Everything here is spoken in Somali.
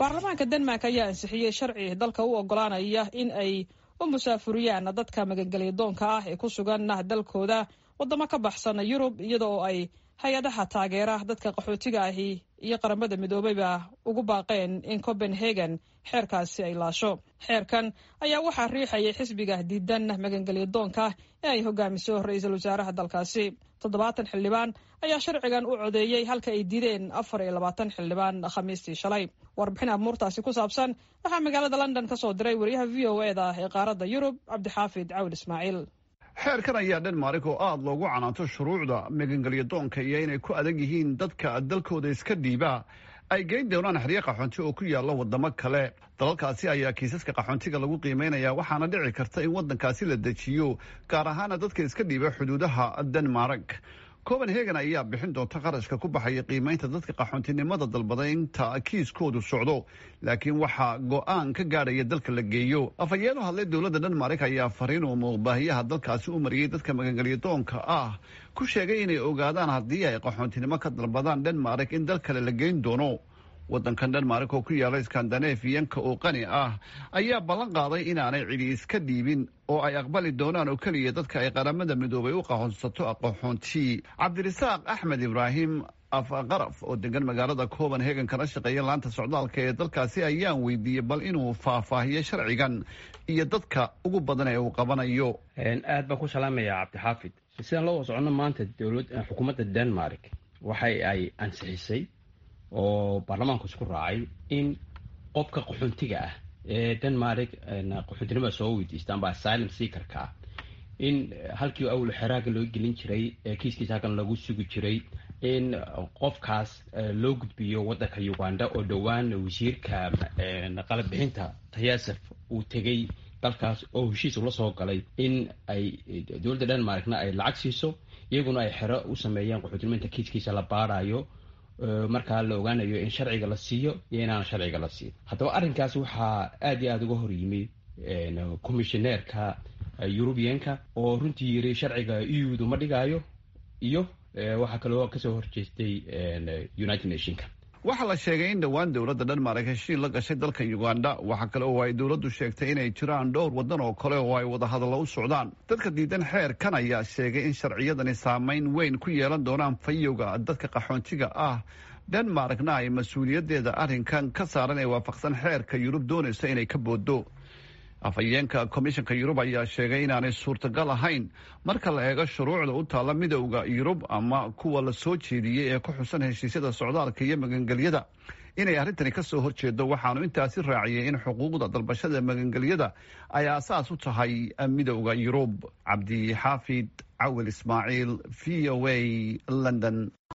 baarlamaanka denmark ayaa ansixiyey sharci dalka u ogolaanaya in ay u musaafuriyaan dadka magangelyadoonka ah ee ku sugan dalkooda wadamo ka baxsan yurub iyada oo ay hay-adaha taageera dadka qaxootiga ahi iyo qaramada midoobeyba ugu baaqeen in copenhagen xeerkaasi ay laasho xeerkan ayaa waxaa riixayay xisbiga diidan magangelyadoonka ee ay hogaamiso ra-iisul wasaaraha dalkaasi toddobaatan xildhibaan ayaa sharcigan u codeeyey halka ay diideen afar iyo labaatan xildhibaan khamiistii shalay warbixin amuurtaasi ku saabsan waxaa magaalada london ka soo diray wariyaha v o e da ee qaaradda yurub cabdixaafid cawil ismaaciil xeerkan ayaa dhenmark oo aada loogu canaanto shuruucda magangelyadoonka iyo inay ku adag yihiin dadka dalkooda iska dhiiba ay geyn doonaan xeryo qaxoonti oo ku yaalla wadamo kale dalalkaasi ayaa kiisaska qaxoontiga lagu qiimeynaya waxaana dhici karta in waddankaasi la dejiyo gaar ahaana dadka iska dhiiba xuduudaha denmark copenhagen ayaa bixin doonta qarashka ku baxaya qiimeynta dadka qaxoontinimada dalbada inta kiiskoodu socdo laakiin waxaa go-aan ka gaadhaya dalka la geeyo afhayeen u hadlay dowladda denmark ayaa fariin uu muuqbaahiyaha dalkaasi u mariyey dadka magangelyadoonka ah ku sheegay inay ogaadaan haddii ay qaxoontinimo ka dalbadaan denmark in dal kale la geyn doono waddankan denmark oo ku yaala skandanafiyanka oo qani ah ayaa ballan qaaday inaanay cidi iska dhiibin oo ay aqbali doonaan oo keliya dadka ay qaramada midoobay u qaxoonsato aqoxoonti cabdirasaaq axmed ibraahim afqaraf oo degan magaalada copenhagen kana shaqeeya laanta socdaalka ee dalkaasi ayaan weydiiyey bal inuu faahfaahiyo sharcigan iyo dadka ugu badan ee uu qabanayo aad baan ku salaamaya cabdixaafid sidaan loo socono maanta dowlad xukuumadda denmark waxay ay ansixisay oo baarlamaanku isku raacay in qofka qaxoontiga ah ee denmark qaxoontinimada soo weydiista amba asylum seakerka ah in halkii awlo xeraaga loo gelin jiray kiiskiisa halkan lagu sugi jiray in qofkaas loo gudbiyo waddanka uganda oo dhowaan wasiirka qalabixinta tayasef uu tegey dalkaas oo heshiis ula soo galay in ay dowladda denmarkna ay lacag siiso iyaguna ay xero u sameeyaan qaxootinimo inta kiiskiisa la baarayo markaa la ogaanayo in sharciga la siiyo iyo inaan sharciga la siin haddaba arrinkaas waxaa aad iyo aada uga hor yimi commissioneerka eurubianka oo runtii yiri sharciga eudu ma dhigaayo iyo waxaa kaloo kasoo horjeestay united nationka waxaa la sheegay in dhowaan dowladda dhenmark heshiin la gashay dalka uganda waxaa kale oo ay dowladdu sheegtay inay jiraan dhowr waddan oo kale oo ay wadahadallo u socdaan dadka diidan xeerkan ayaa sheegay in sharciyadani saameyn weyn ku yeelan doonaan fayowga dadka qaxoontiga ah dhenmarkna ay mas-uuliyaddeeda arrinkan ka saaran ee waafaqsan xeerka yurub doonaysa inay ka booddo afhayeenka komishanka yurub ayaa sheegay inaanay suurtagal ahayn marka la eego shuruucda u taalla midowda yurub ama kuwa la soo jeediyey ee ku xusan heshiisyada socdaalka iyo magangelyada inay arrintani ka soo horjeedo waxaanu intaasi raaciyey in xuquuqda dalbashada magangelyada ay aasaas u tahay midowda yurub cabdi xaafid cawil ismaaciil v o a london